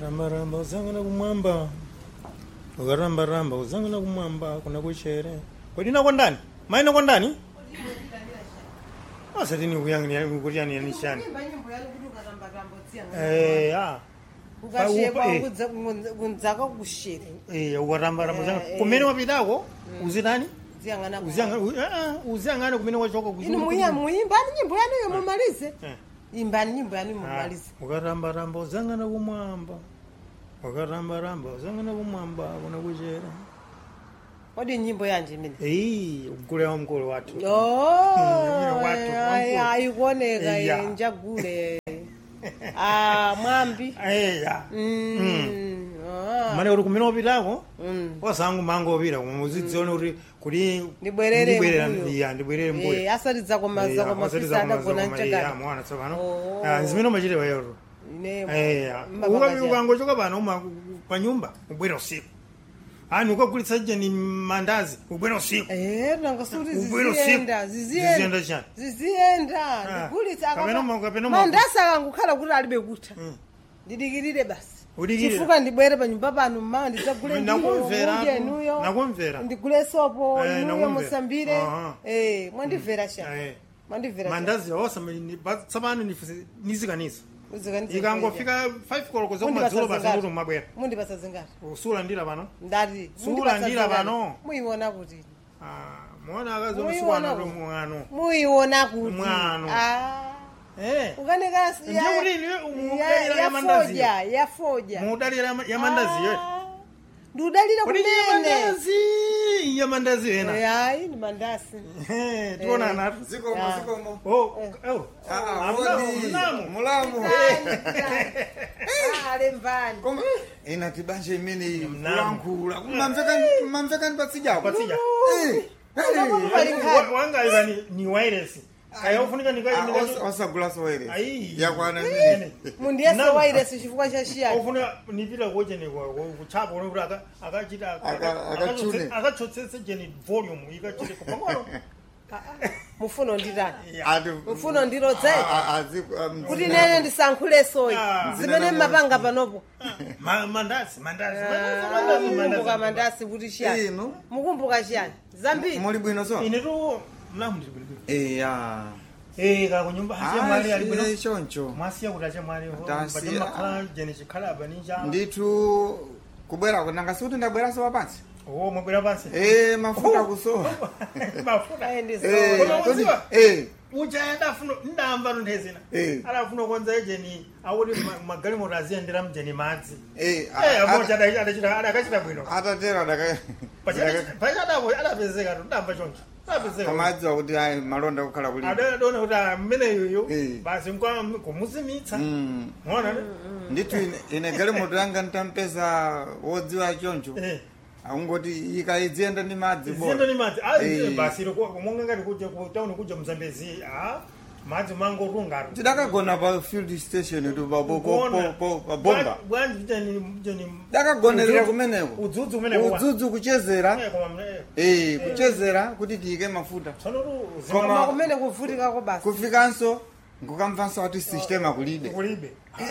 ukaramba-ramba uzangana kumwamba ukaramba-ramba uzangana kumwamba kuna kuchere kwadina kwandani maina kwandani asatini kuyangkutiyani yanishani Eh, ah. ukashekwa Eh. kunzaka kushere Eh, ukaramba-ramba Eh, uzanga- eh. kumene wapitako uzitani ziyangana Uziyanga- u- ah, ah, uziyangane kumene wachoka inu muya muimbani nyimbo yanu yo mumalize Eh. imbani nyimbo yanu mumalize ukaramba-ramba uzangana kumwamba ukaramba-ramba uzangana kumwamba kuna kuchera kodi nyimbo yanje imene eyi ukugule wa mkulu wathu Oh, Mm, watu, ai- wamkulu. aikuoneka Iya. ye njagule Ah, mwambi eya Mm, ah, mane kuti kumene wapitako mm. wasangu mango wapita koma muzidzione kuti kuti Ndibwerere ndibwerera- mbuyo. iya ndibwerere Eh, mbuyo asati zakomaza komafisa adagona mchakati mwana tsopano Oh. Ah, zimene umachitewa yoro Ine- eya mbapanga chani. ukangochoka pano uma pa nyumba ubwera usiku ani ukagulitsa jeni mandazi ubwera usiku Eh, nanga suti Ubwera usiku. ziziyenda Ziziyenda ziziyenda chani? ziziyenda Ah. ndigulitsa Kapena ma- kapena ma- mandasi akangukhala kuti alibe kutha Mm. ndidikirire basi Udikirire. chifukwa ndibwere pa nyumba pano mma ndidzagule Nakumvera tu. nuyo Nakumvera. ndigule sopo Eh, nuyo nakumvera. musambire Aha. Eh, mwandimvera sha Eh. mwandimvera sha. mandazi awosa tsopano nizikanisa Uzikanitse ikangofika 5 koloko Mundipasa zakumadzulo basi zingati? kuti umabwera mundipasa zingati sulandira pano ndati Sula mundipasa ndira zingati? pano. muyiona kuti Ah, muona akazi Muyiona omusikwana ku- mwano muyiona kuti Mwano. Ah. Eh, ukaneka Ndiye kuti iwe umudalira ya mandazi yafoja yafoja mudalira ya mandazi yo ndiudalira kodi ya kumene mandazi ya mandazi Eh, yena ayi ni mandasi Eh, tiona natu zikomo Ah. zikomo oh oh Ah, ah, Amuna- kodi, mnamo. mulamu ale mbani koma ina tibanje imene iyi Mnamo. kulankhula kumamvekani patsijapo Patsija. Palinkhani. wangaiva ni wireless kaya ufunika nika wasagula soere Ayi. yakwana Ine. mundiyese Mnamo. wairesi chifukwa cha shiyani ofuna nipita kucheni kuchapa unokuti akachita Aka- akachune. akachotsese jeni volume ikachite kupangano mufuna nditani ati mufuna ndirodze kuti kuti nene ndisankhule soyi Ah. zimene mmapanga panopo mandazi mandazi Ah, mukumbuka mandasi kuti shiyani ino mukumbuka shiyani zambiri muli bwino so ine tu mlamu ndiri bwino eya eh kakunyumba asiya mwali ali bwino Ayi, choncho mwasiya kuti ache mwali Tasiya. pati makhala jeni chikhalaba ninja ndithu kubwera kunanga sikuti ndabweranso wapansi oh mwabwera pansi Eh, mafuta kusowa mafuta Ayi, ndi Eh, zoyi. Koma kodi- uziwa? eh, uja ndafuna ndamva nthezina Eh. adafuna kukonza ejeni akuti ma- magalimoto aziyendera mjeni madzi eh, Eh, a- amoja a- adachita adakachita bwino atatera daka- daka- pachadapo adapezeka tu ndamva choncho adapezeka amadziwa kuti ayi malonda kukhala kulipo adona kuti amene yoyo Eh. basi nkwa- kumuzimitsa Mm. mona ndithu ine- ine galimoto yanga ntampeza wodziwa choncho akungoti ikaidziyenda ndi madzi ziyenda bora ni madzi Eh. basi monga ngati kuja ku town kuja mzambezi a madzi mangotungato tidakagona pa field station tu pa po- po- po- po- pa bomba bwanji jeni jeni dakagonerera kumeneko udzudzu umeneko udzudzu kuchezera eh kuchezera kuti tiyike mafuta koma Koma- kumene kuvutikako basi kufikanso ngukamvanso kuti sistema kulibe kulibe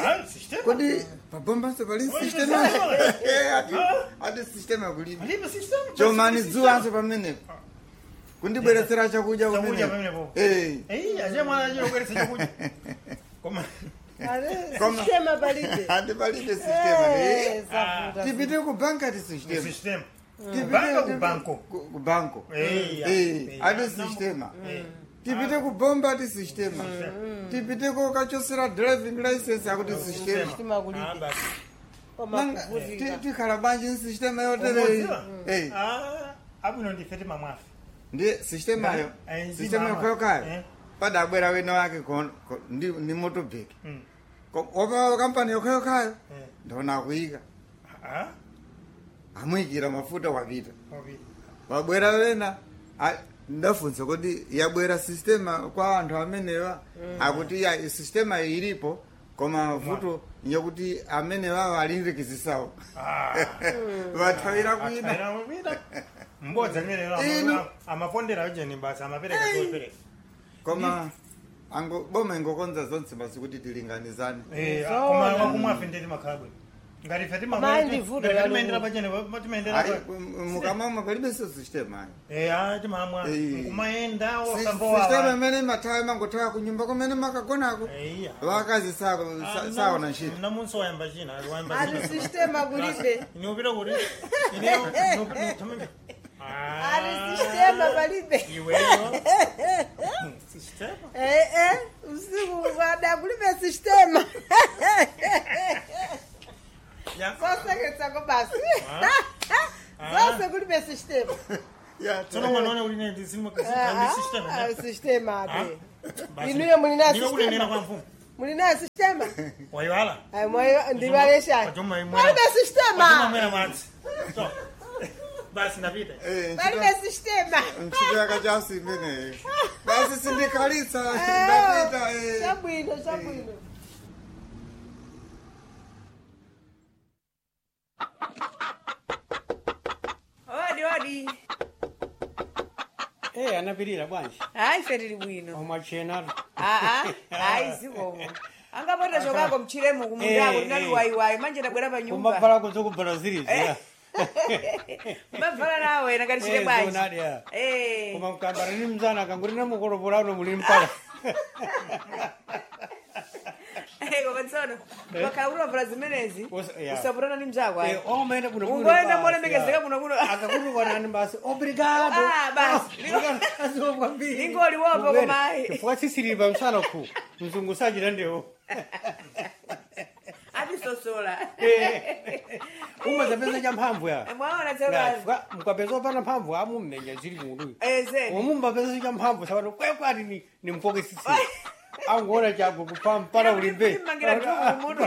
kodi pabombanso pali sistema System. Eh, ati- Ah. ati sistema kulibe alibe system chomani dzuwanso pamenepo kundibweretsera chakudya Chakudya kumeneko pamenepo. Eh. eyi ache mwana achiro kweretsa chakudya koma ale Koma- sistema palibe ati palibe sistema Eh, Eh. zavuta. tipite ku banka ti sistema system Tipite- banka ku tipite- banko ku- ku banko Eh, ya. Eh, Eh, ati ya. sistema Eh. tipite ku bomba ati sistema tipite ko kachosera driving license akuti sistema Sistema kulibe. Ah, basi. koma Nanga, kuvutika ti- tikhala banji nsistema yotereyi Umodziwa? Eh, Ah, abwino ndife timamwafe ndi sistemayo Eh, nzima sistema ama. yokayokayo Eh. padabwera wina wake kon- kon- ndi ndi motobheki Mm. opa kampani yokayokayo Eh. ndona akuyika Ah, amuyikira mafuta wapita obi. wabwera wena a- ndafunsa kuti yabwera sistema kwa anthu amenewa akuti ya sistema ilipo koma vuto nyakuti amenewawo alimvekizisawo Ah. vathawira kwina Athaira kwina. mbodza limene Inu. amapondera ujeni basi amapereka zopereka koma ango boma ingokonza zonse basi kuti tilinganizane Eh, Zoona. koma kumwafe ndeti makhala bwino ngati fe Mayi ndivuto la timaendera lungu. pachene timaendera Ayi, mukamamwa palibenso system ayi eya timamwa Eh. kumayenda system osambowawa imene mathawi mangothawa kunyumba kumene makagonako eya vakazi saona ntchito namunso wayamba china wayamba ati china sistema kulibe ine upita kuti ineyo ati sistema palibe iweyo sistema Eh, eh, usiku kwada kulibe sistema ya soseketsako basi Ah. zose kulibe sistema tsono mwana wane uli ndi simu kandi sistema sistema ate Basi. inuyo muli na Ndiko kunenera sistema kwa mfumu muli na sistema waiwala Ayi, mwayo ndivaleshani Wajoma imwera- palibe Wajoma sistema mwera madzi so basi ndapita palibe sistema ntchito yakachasi imeneyi basi sindikhalitsa Eh, ndapita eh. chabwino chabwino odi odi Eh, anapirira bwanji hayi fe tili bwino omwachena aa hayi zikomo angapota chokako mchiremu kumundako Eh, tinali eh. wayiwayi manje ndabwera pa nyumba kumabvala kuzokubvala zirizi Eh. mabvala nawe nakatichire bwanji zonadi ya Eh. koma mkambara ni mzana akangurina mukolopola uno muli mpala Eh, koma tsono wakhala kuti wabvala zimenezi Usa- yeah. usaputana ni mzako ayi Eh, omaenda kuno kuno ungoenda basi, molemekezeka ya. kuno kuno akakutukwanani basi obrigado Ah, basi. Lingoli wopo komayi. chifukwa sisiliva msana ku mzungu sachita ndewo atisosola umazapeza cha mphamvu ya mwaona tsokazi Chifukwa mukapeza opana mphamvu amumenya zili munthu ezeni omumbapeza cha mphamvu sabano kwekwati ni ni mpokesisi angoona chago kupa mpala ulimbe Imangira tu kumutu.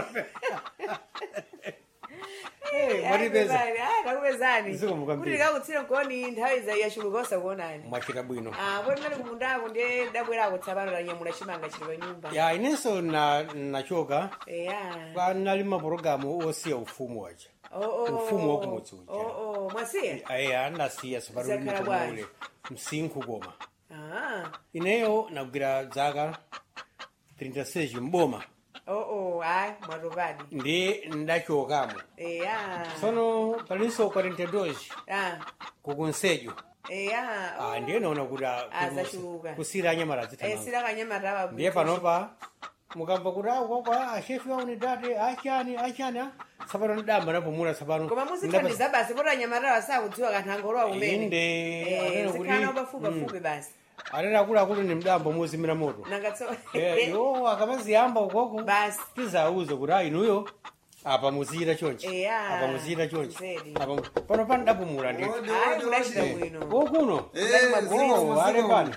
mwatipeza takupezani Ziko mukambiri. kuti kakutsira nkoni nthawi za yachuluka osakuonani mwachita bwino kuti nali kumundako ndiye dabwerako tsapano lanyamula chimanga chili pa nyumba ya inenso na nachoka eya kwanali mapulogalamu osiya ufumu waja ufumu wakumudzi uja oo mwasiya aya anasiya Zakhala sapaule bwanji. msinkhu koma Ah, ineyo nagwira dzaka 36 mboma oo ayi mwatopadi ndi ndachokamo eya tsono palinso 42 Ah, kukunsejo eya Ah, ndiye naona kuti ah, Ah, zachuluka. kusira anyamala zithamanga esirakanyamata ndiye panopa mukamba kuti aukokwa ashefi wa unidade achani achani ah, tsapano ndidamba napumula tsapano koma muzithandiza basi poti anyamata asakudziwa kanthangolowa kumene inde anena kuti zikhala pafupipafupi basi anena akuluakulu ni mdambo muzimira moto nangatso Eh, yo akamaziyamba ukoko Basi. tizauze kuti a inuyo apa muziyira chonchi Eya. apa muziyira chonchi Zedi. apa mu- pano pano dapumula ndi Odi, ayi odi, mudachita odi. bwino okuno Eh, Oh, ziko, ale ziko. pano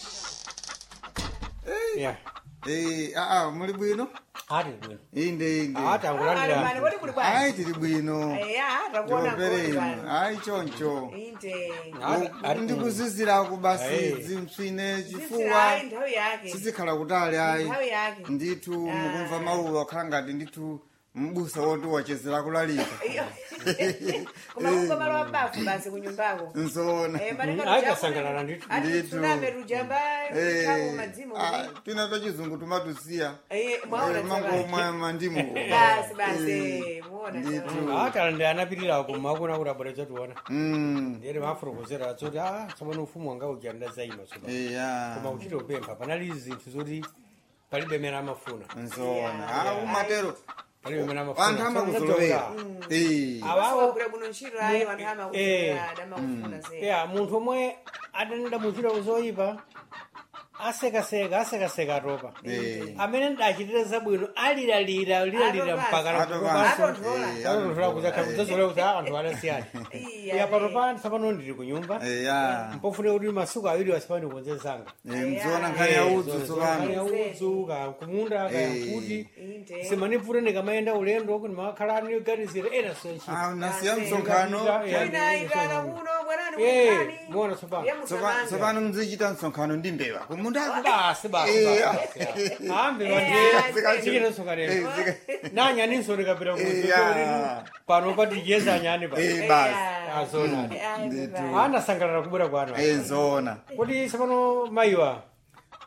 ya Eh, ah, ah, muli bwino ati bwino inde inde ati alemani angulandira kodi kuli bwanji ayi tili bwino eya takuona ndikopere kodi inu pano ayi choncho inde Ati- ati- ndikuzizirako basi Ayi. zimswine zitsira chifuwa ayi nthawi yake sizikhala kutali ayi nthawi yake ndithu Ah. mukumva mawuwa akhala ngati ndithu mbusa woti wachezera kulalika Iyo. koma kungomala wabafu basi kunyumbako nzoona Eh, pali Mm, kati ayi chakuti- kasangalala ndithu. ati Ndithu. tsunami tujamba Eh, taku madzimu ah, tina tachizungu tumatusiya Eh, mwaona Eh, tsakani. mangomwa mandimu basi basi muona Ndithu. tsakani. ati alandi anapitirira kumakuna kuti abwereza tiona Mm, ndiyeni mafotokozera atsoti a tsopano ufumu wanga uja ndazayima tsopano eya koma kuchita upempha panali zinthu zoti palibe mene amafuna nzoona Yeah. ah umatero palibe mene amafuna anthu Tsono amakuzolowera ndadzoka. Eh. awawo Wasogura kuno ntchito ayi wanthu Eh. amakufuna amakufuna zedi ya munthu omwe adanida muntchito zoyipa asekaseka asekaseka atopa Eh. amene ndachitira zabwino aliralira liralira Atopa. mpaka Atopa. Atonthola. Eh, atonthola kuti atonthola, akhakudzazolera kuti ah, anthu adasiyana Iya, ya pano eh. pano tsapano ndili ku nyumba Eh, ya mpofune kuti masuku awiri wasipani kukonzesanga Eh, mzoona nkhani ya udzu tsopano yaudzu kumunda Eh. kuti Inde. simanipfute ndikamayenda ulendo kuti makhala aniganizira ena sonchi Ah, nasiya msonkhano Yeah. Wina ikala kuno bwanani Eh, wikani. muona tsopano. Ye Tsopa- musamanga. tsopano mzichita msonkhano ndi mbewa kumundako basi basi Eh. basi ambe Eh, manje eh, chikira sokalero Eh, zika- nanyani nsonekapita Eh, ya. pano patijeza anyani pa Eh, Eh, basi ah. azona Eh, ah, Ndithu. bye-bye. anasangalala kubwera kwanu Eh, nzoona kuti tsopano mayiwa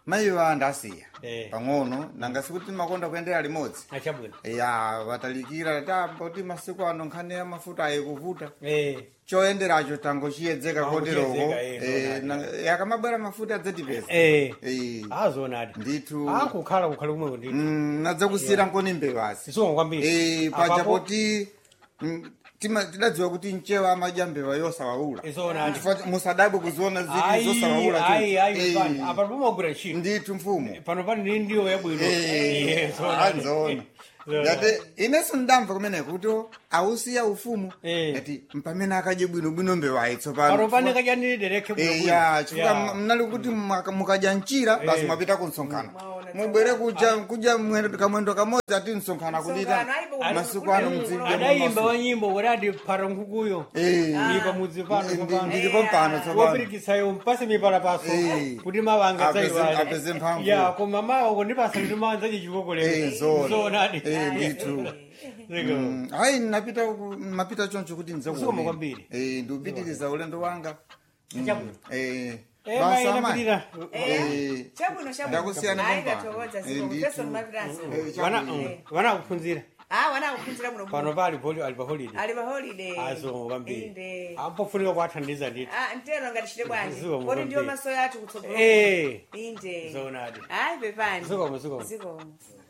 mayiwo andasiya Eh. pang'ono nanga sikuti makonda kuendera limodzi achabwino ya watalikira tamboti masiku ano nkhani ya mafuta ayikuvuta Eh, choyenderacho tango chiyedzeka koteroko Tangochiyedzeka, eh, Eh, na- yakamabwera mafuta adzatipeza eh. Eh, azonadi ndithu akukhala kukhale kumwe ndithu mm, nadzakusiyira nkoni mbewasi sisonga kwambiri Eh, paja Apapo- poti mm, tima- tidadziwa kuti mchewa amadya mbewa yosawaula Izona. Chifukwa musadabwe kuziona ziti Ayi, zosawaula ayi, ayi, Eh, pano- apa pamagwira ntchito ndithu mfumu pano pani ndi ndiwo yabwino Eh, zona. anzona Zona. yati inenso ndamva kumene kuti ausiya ufumu Eh. yati mpamene akadye bwinobwino mbewayi pano tsopano pani kachanili dereke ya chifukwa mnali kuti mwaka- mukadya mchira basi Eh. mwapita ku msonkhano Mwaona mubwere tsopano. kuja kuja mwendo- kamwendo kamodzi ati msonkhano akudita Msonkhano, ayi, masiku ano kuti- mdzidye adayimba mamasu. wa nyimbo weradi phara nkukuyo Eh. ipa mudzi pano Ndi- tsopano ndilipo mpano tsopano wopirikisayo mpase mipala paso Eh. kuti mawanga Apeze- dzaiwale apeze mphamvu. ya koma mawa kundipasa ndi mawanzachi chikokolero Eh, zona. zonadi Eh, ndithu Mm, hayi napita ku- mapita choncho kuti Kusukuma kwambiri. ndiupitiriza ulendo wanga Mm, Chabwino. eh, Eh, basa mayi amayi. inapitira. Eh, chabwino Ndakusiyana ayi kumbana. ndathokoza Eh, siko ndithu. mfeso mapiranso Eh, wana chabwino. mm, wana kuphunzira ah wana akuphunzira muno pano pa ali poli- ali pa holiday ali pa holiday azo kwambiri inde ampofunika kuwathandiza ndithu ah ntero ngatichite bwanji Ziko kodi ndiyo mukwambiri. maso yathu kutsogolo Eh. inde Zonadi. ayi pepani Zikomo, zikomo. zikomo